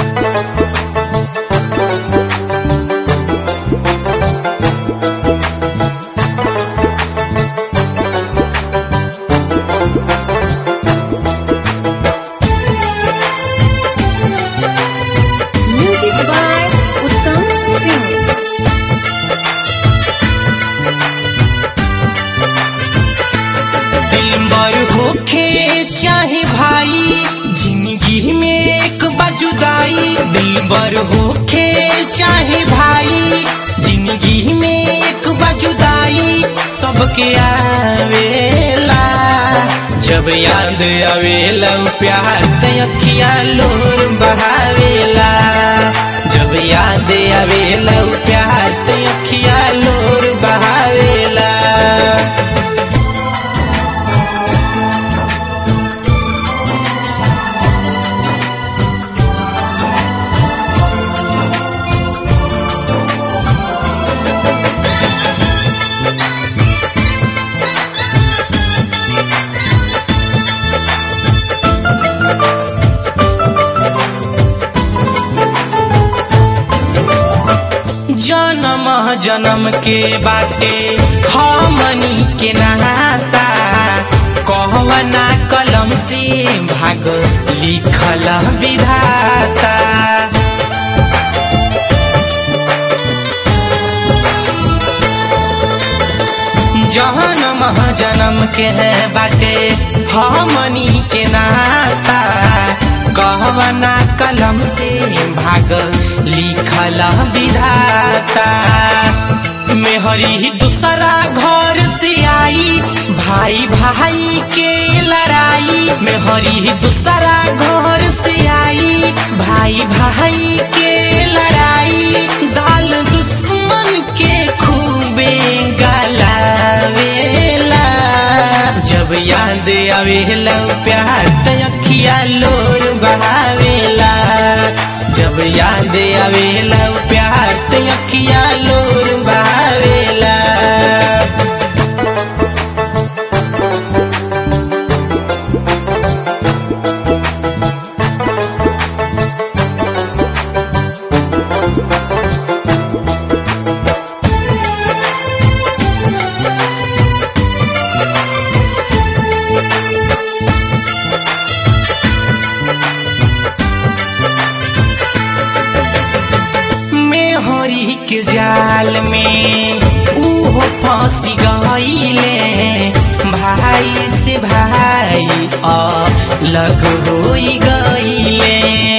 Music by Uttam Singh. दिलबर होखे चाहे भाई जिंदगी में एक बजुदाई दिलबर होखे चाहे भाई जिंदगी में एक बजुदाई सबके आवेला जब याद आवेला उ प्यार ते अखिया लोर बहावेला जब याद आवेला उ प्यार ते अखिया लोर बहावेला जन्म जन्म के बाटे हमनी के नाता कहवना कलम से भाग लिखल विधाता जन्म जन्म के है बाटे हमनी के नाता कहवना कलम से भाग लिखल विधाता मेहरी दूसरा घर से आई भाई भाई के लड़ाई मेहरी दूसरा घर से आई भाई भाई के लड़ाई दाल दुश्मन के खूबे गलावेला जब याद आवेला उ प्यार त अखिया लोर बहावेला जब याद आवेला उ प्यार त अखिया लोर बहावेला मेहरी के जाल में उहो फांसी गईले भाई से भाई अलग होई गईले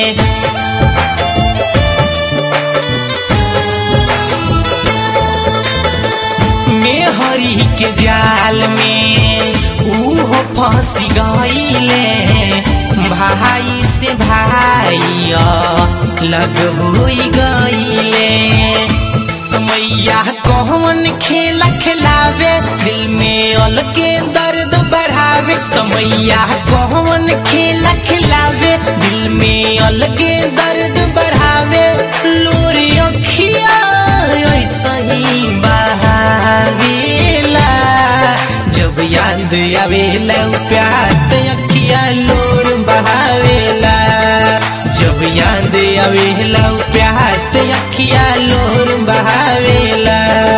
मेहरी के जाल में उहो फांसी गईले भाई से भाई अलग होई गईले समैया कौन खेला खिलावे दिल में अलगे दर्द बढ़ावे समैया कौन खेला खिलावे दिल में अलगे दर्द बढ़ावे लोरी अखिया ऐसा ही बहावेला जब याद आवेला उ प्यार त अखिया लोर बहावेला जब याद आवेला उ प्यार त अखिया लोर बहावेला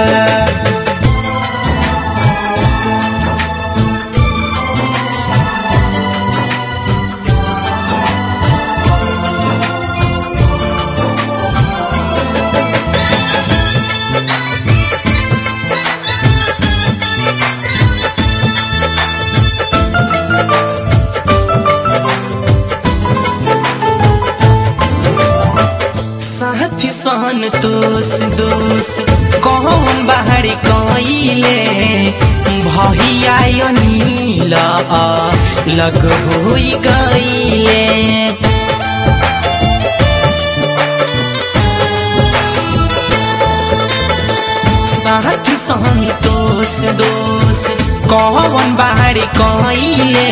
साथी सहन तोस दोस कौन बाहर कइले भैया नील लग होई गईले साथी संतोष दोष कौन बाहर कइले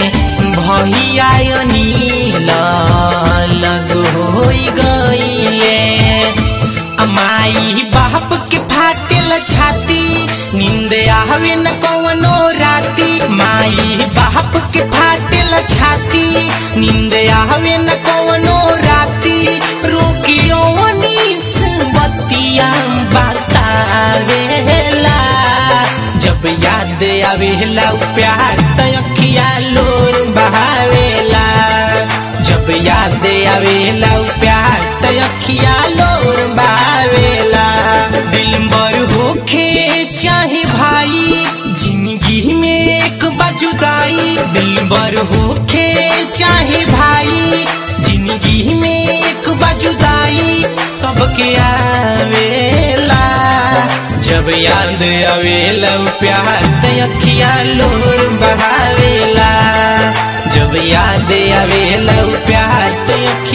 भैया नील लग होई गईले अमाई बाप के फाटेल छाती नींद आवे न कवनो राती माई बाप के फाटेल छाती नींद आवे न कवनो राती आवेला उ प्यार त अखिया लोर बहावेला जब याद आवेला उ प्यार त अखिया लोर बहावेला दिल बर होखे चाहे भाई जिंदगी में एक बाजुदाई दिल बर होखे चाहे भाई जिंदगी में एक बाजुदाई सबके आवेला जब याद आवेला उ प्यार त अखिया लोर बहावेला जब याद आवेला उ प्यार त अखिया